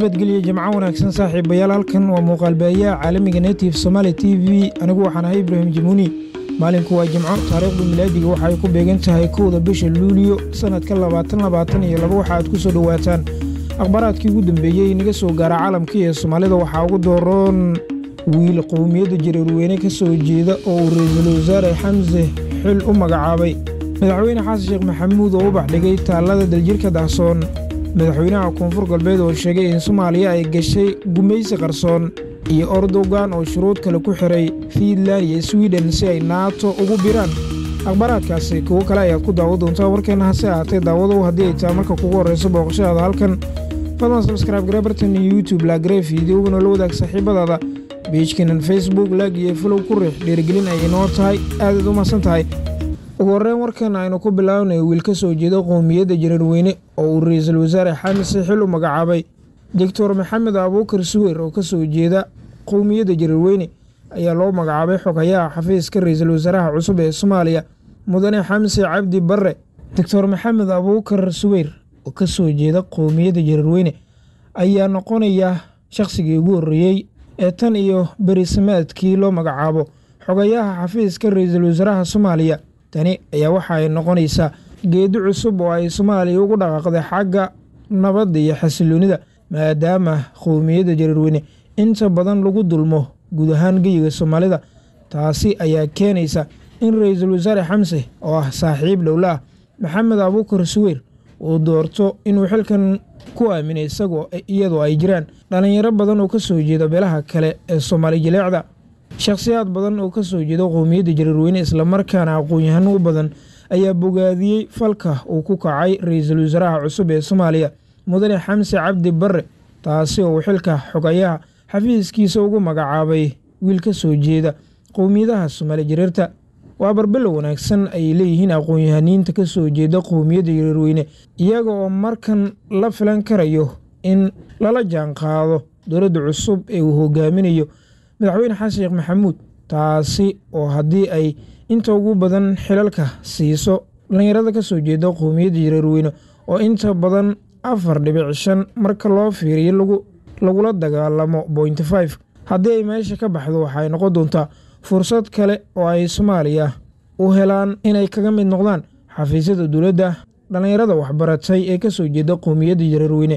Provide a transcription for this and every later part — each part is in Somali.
nabadgelyo jimco wanaagsan saaxiibayaal halkan waa muuqaalbaahiyaha caalamiga native somaali t v anigu waxaan ahay ibraahim jamuuni maalinku waa jimco taariikhda milaadiga waxa ay ku beegan tahay kowda bisha luuliyo sannadka labaatan labaatan iyo laba waxa aad ku soo dhowaataan akhbaaraadkii ugu dambeeyey inaga soo gaara caalamka iyo soomaalida waxaa ugu dooroon wiil qowmiyadda jareerweyne ka soo jeeda oo uu ra-iisul wasaare xamse xil u magacaabay madaxweyne xasan sheekh maxamuud oo u baxdhigay taallada daljirka dahsoon madaxweynaha koonfur galbeed oo sheegay in soomaaliya ay gashay gumaysi qarsoon iyo ordogan oo shuruud kale ku xiray fiinland iyo swiden si ay naato ugu biraan akhbaaraadkaasi kuwo kale ayaad ku daawo doontaa warkeenna hase ahaatee daawadow haddii ay tahay marka kugu horrayso booqashadaada halkan fadlan sabskraib garebartan iyo youtube laagare fideogana la wadaag saaxiibadaada biijkanan facebook laag iyo falow ku riix dhiirigelin ay inoo tahay aadaad u mahadsan tahay ugu horreyn warkan aynu ku bilaabnay wiil ka soo jeeda qowmiyadda jareerweyne oo uu ra-iisul wasaare xamse xil u magacaabay doctor maxamed abuukar suwer oo ka soo jeeda qowmiyadda jareerweyne ayaa loo magacaabay xogayaha xafiiska ra-iisul wasaaraha cusub ee soomaaliya mudane xamse cabdi barre doctor maxamed abuukar suweyr oo ka soo jeeda qowmiyadda jareerweyne ayaa noqonaya shakhsigii ugu horreeyey ee tan iyo berisamaadkii loo magacaabo xogayaha xafiiska ra-iisul wasaaraha soomaaliya tani ayaa waxa ay noqonaysaa geedi cusub oo ay soomaaliya ugu dhaqaaqday xagga nabadda iyo xasiloonida maadaama qowmiyadda jareerweyne inta badan lagu dulmo guud ahaan geyiga soomaalida taasi ayaa keenaysa in ra-iisul wasaare xamse oo ah saaxiib dhowla ah maxamed abuukar suweyr uu doorto inuu xilkan ku aaminay isagoo iyadoo ay jiraan dhallinyaro badan oo ka soo jeeda beelaha kale ee soomaali jaleecda shakhsiyaad badan oo ka soo jeeda qowmiyadda jareerweyne islamarkaana aqoon-yahano u badan ayaa bogaadiyey falka uu ku kacay ra-iisul wasaaraha cusub ee soomaaliya mudane xamse cabdi barre taasi oo uu xilka xogayaha xafiiskiisa ugu magacaabay wiil ka soo jeeda qowmiyadaha soomaali jareerta waa barbello wanaagsan ay leeyihiin aqoon-yahaniinta ka soo jeeda qowmiyadda jareerweyne iyaga oo markan la filan karayo in lala jaan qaado dowladda cusub ee uu hogaaminayo madaxweyne xasan sheekh maxamuud taasi oo haddii ay inta ugu badan xilalka siiso dhallinyarada ka soo jeeda qowmiyadda jareerweyne oo inta badan afar dhibic shan marka loo fiiriyo lagula dagaalamo bointy five haddii ay meesha ka baxdo waxaay noqon doontaa fursad kale oo ay soomaaliya u helaan inay kaga mid noqdaan xafiisyada dowladda dhallinyarada waxbaratay ee ka soo jeeda qowmiyadda jareerweyne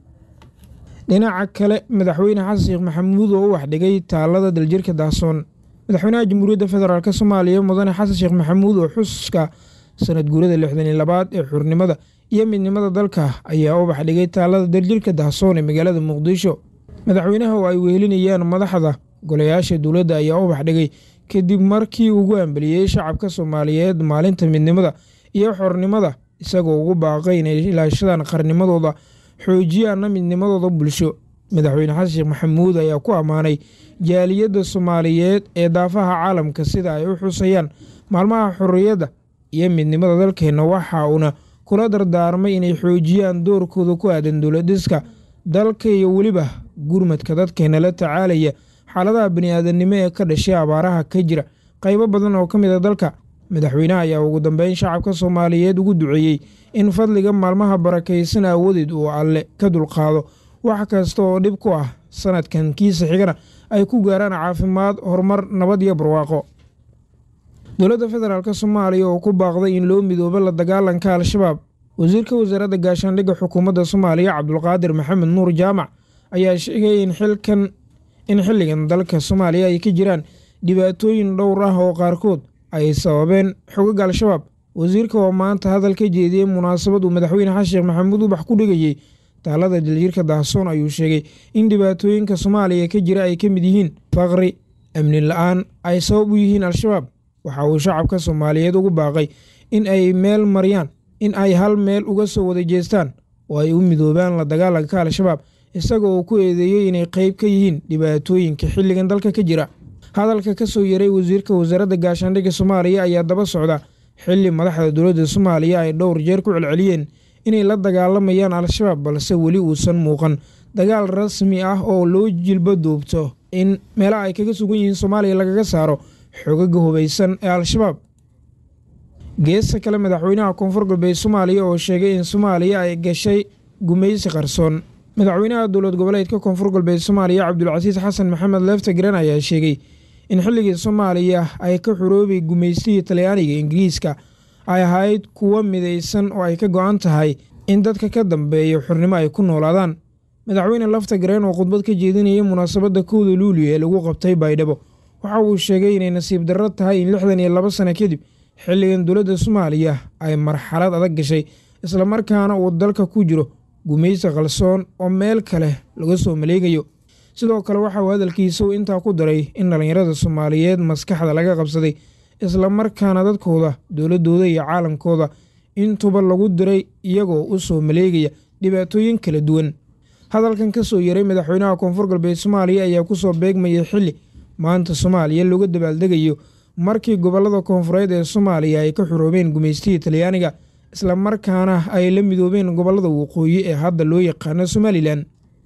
dhinaca kale madaxweyne xasan sheekh maxamuud oo u waxdhigay taallada daljirka dahsoon madaxweynaha jamhuuriyadda federaalk soomaaliya mudane xasan sheekh maxamuud oo xuska sanad guurada lixdan iyo labaad ee xurnimada iyo midnimada dalka ayaa u baxdhigay taallada daljirka dahsoon ee magaalada muqdisho madaxweynaha oo ay wehelinayaan madaxda golayaasha dowladda ayaa u baxdhigay kadib markii ugu ambeliyey shacabka soomaaliyeed maalinta midnimada iyo xornimada isagoo ugu baaqay inay ilaashadaan qarnimadooda xoojiyaana midnimadooda bulsho madaxweyne xasan sheekh maxamuud ayaa ku ammaanay jaaliyadda soomaaliyeed ee daafaha caalamka sida ay u xusayaan maalmaha xorriyadda iyo midnimada dalkeenna waxa uuna kula dardaarmay inay xoojiyaan doorkooda ku aadan dowladhiska dalka iyo weliba gurmadka dadkeenna la tacaalaya xaaladaha bani-aadamnimo ee ka dhashay abaaraha ka jira qaybo badan oo ka mid a dalka madaxweynaha ayaa ugu dambeyn shacabka soomaaliyeed ugu duceeyey in fadliga maalmaha barakaysan aawadeed uu alle ka dulqaado wax kasta oo dhib ku ah sanadkan kiisa xigana ay ku gaaraan caafimaad horumar nabad iyo barwaaqo dowladda federaalk soomaaliya oo ku baaqday in loo midoobo la dagaalanka al-shabaab wasiirka wasaaradda gaashaandhigga xukuumadda soomaaliya cabdulqaadir maxamed nuur jaamac ayaa sheegay in xilkan in xilligan dalka soomaaliya ay ka jiraan dhibaatooyin dhowr ah oo qaarkood ay sababeen xogaga al-shabaab wasiirka oo maanta hadal ka jeediyey munaasabad uu madaxweyne xasan sheekh maxamuud ubax ku dhigayey taalada daljirka dahsoon ayuu sheegay in dhibaatooyinka soomaaliya ka jira ay ka mid yihiin faqri amni la-aan ay sabab u yihiin al-shabaab waxa uu shacabka soomaaliyeed ugu baaqay in ay meel mariyaan in ay hal meel uga soo wada jeestaan oo ay u midoobaan la dagaalanka al-shabaab isaga oo ku eedeeyey inay qeyb ka yihiin dhibaatooyinka xilligan dalka ka jira hadalka ka soo yaray wasiirka wasaaradda gaashaandhigga soomaaliya ayaa daba socda xilli madaxda dowladda soomaaliya ay dhowr jeer ku celceliyeen inay la dagaalamayaan al-shabaab balse weli uusan muuqan dagaal rasmi ah oo loo jilba duubto in meelaha ay kaga sugan yihiin soomaaliya lagaga saaro xogaga hubaysan ee al-shabaab geesta kale madaxweynaha koonfur galbeed soomaaliya oo sheegay in soomaaliya ay gashay gumaysi qarsoon madaxweynaha dowlad goboleedka koonfur galbeed soomaaliya cabdulcasiis xasan maxamed leeftagreen ayaa sheegay in xilligii soomaaliya ay ka xuroobay gumaystihii talyaaniga ingiriiska ay ahayd kuwo midaysan oo ay ka go-an tahay in dadka ka dambeeya xurnimo ay ku noolaadaan madaxweyne laftagreen oo khudbad ka jeedinayay munaasabadda kowda luuliyo ee lagu qabtay baydhabo waxa uu sheegay inay nasiib darro tahay in lixdan iyo laba sano kadib xilligan dowladda soomaaliya ay marxalad adag gashay islamarkaana uu dalka ku jiro gumaysi qalsoon oo meel kale laga soo maleegayo sidoo kale waxa uu hadalkiisa uu intaa ku daray in dhallinyarada soomaaliyeed maskaxda laga qabsaday islamarkaana dadkooda dowladdooda iyo caalamkooda intuba lagu diray iyagoo u soo maleegaya dhibaatooyin kala duwan hadalkan ka soo yaray madaxweynaha koonfur galbeed soomaaliya ayaa ku soo beegmayay xilli maanta soomaaliya looga dabaaldegayo markii gobollada koonfureed ee soomaaliya ay ka xuroobeen gumaystihii talyaaniga islamarkaana ay la midoobeen gobollada waqooyi ee hadda loo yaqaano somalilan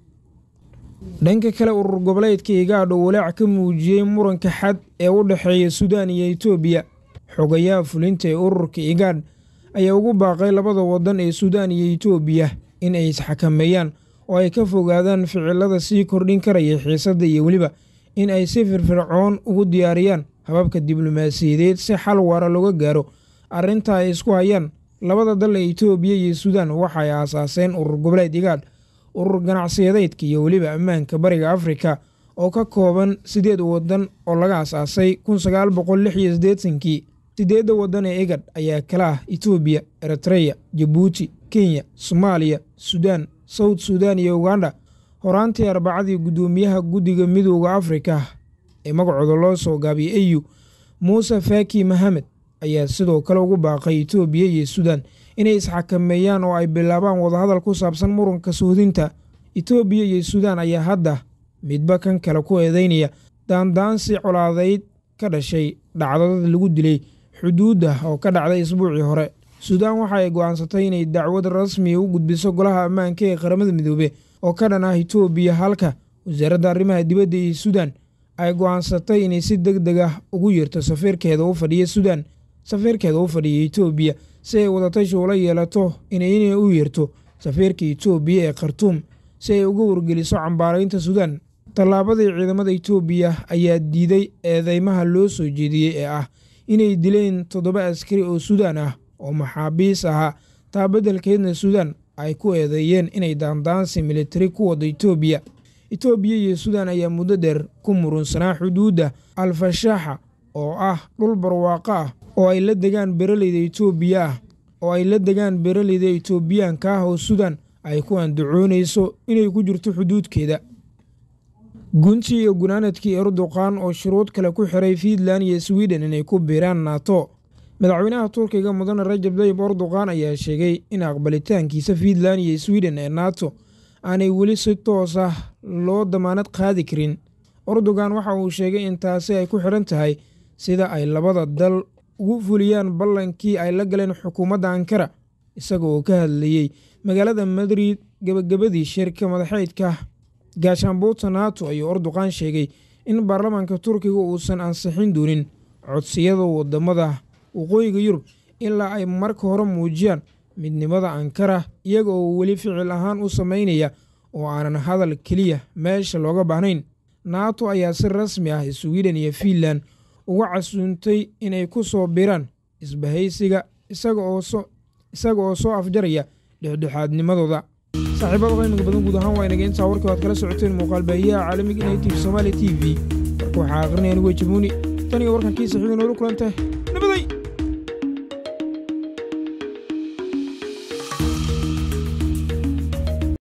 dhanka kale urur goboleedka igaadho walaac ka muujiyey muranka xad ee u dhexeeya suudaan iyo etoobiya xogayaha fulinta ee ururka igaadh ayaa ugu baaqay labada wadan ee suudaan iyo etoobiya in ay isxakameeyaan oo ay ka fogaadaan ficilada sii kordhin karaya xiisadda iyo weliba in ay si firfircoon ugu diyaariyaan hababka diblomaasiyadeed si xal waara looga gaaro arrinta ay isku hayaan labada dal ee etoobiya iyo suudaan waxay aasaaseen urur goboleed igaadh urur ganacsiyadeedka iyo weliba ammaanka bariga afrika oo ka kooban siddeed wadan oo laga asaasay kun sagaal boqol lix iyo siddeetankii siddeedda wadan ee igad ayaa kala ah etoobiya eritreya jabuuti kenya soomaaliya suudaan sawd suudaan iyo uganda horaantii arbacadii guddoomiyaha guddiga midooda afrika ee magacooda loo soo gaabiyay eyu muuse faaki mahamed ayaa sidoo kale ugu baaqay etoobiya iyo suudaan inay isxakameeyaan oo ay bilaabaan wadahadal ku saabsan muranka suudinta etoobiya iyo suudaan ayaa hadda midba kan kale ku eedeynaya daandaansi colaadeyd ka dhashay dhacdadad lagu dilay xuduudda oo ka dhacday isbuucii hore suudaan waxa ay go'aansatay inay dacwad rasmiya u gudbiso golaha ammaanka ee qaramada midoobe oo ka dhan ah etoobiya halka wasaaradda arrimaha dibadda iyo suudaan ay go'aansatay inay si deg deg ah ugu yeerto safiirkeeda u fadhiya suudaan safiirkeeda u fadhiya etoobiya si ay wadatashi ula yeelato inay u yeerto safiirka etoobiya ee khartuum si ay uga wargeliso cambaaraynta suudaan tallaabadii ciidamada etoobiya ayaa diiday eedeymaha loo soo jeediyey ee ah inay dileen toddoba askari oo suudaan ah oo maxaabiis ahaa taa beddelkeedna suudaan ay ku eedeeyeen inay daandaansi militari ku wado etoobiya etoobiya iyo suudaan ayaa muddo dheer ku murunsanaa xuduudda alfashaaxa oo ah dhul barwaaqo ah oo ay la degaan beeraleyda etoobiya ah oo ay la degaan beeraleyda etoobiyaanka ah oo suudaan ay ku andacoonayso inay ku jirto xuduudkeeda gunti iyo gunaanadkii erdoqan oo shuruud kale ku xiray fiinland iyo swiden inay ku biiraan nato madaxweynaha turkiga mudane rajab dayib erdoqan ayaa sheegay in aqbalitaankiisa fiinland iyo swiden ee nato aanay weli si toos ah loo damaanad qaadi karin erdogan waxa uu sheegay in taasi ay ku xidhan tahay sida ay labada dal ugu fuliyaan ballankii ay la galeen xukuumadda ankara isaga oo ka hadlayey magaalada madrid gebagabadii shirka madaxeydka gaashaanbuurta nato ayuu erdoqan sheegay in baarlamaanka turkiga uusan ansixin doonin codsiyada wadamada waqooyiga yurub ilaa ay marka hore muujiyaan midnimada ankara iyaga oo weli ficil ahaan u samaynaya oo aanan hadal keliya meesha looga baahnayn nato ayaa si rasmi ah swiden iyo fiinland uga casuuntay inay ku soo biraan isbahaysiga isaga oo soo afjaraya dhexdhexaadnimadooda saaxiibada qiimiga badan guud ahaan waa inaga intaa warkii waad kala socoteen muuqaal baahiyaha caalamiga native somaali t v warka waxaa aqrinaya anigu jabuuni tan iyo warkan kiisa xiga noola kulantay nabaday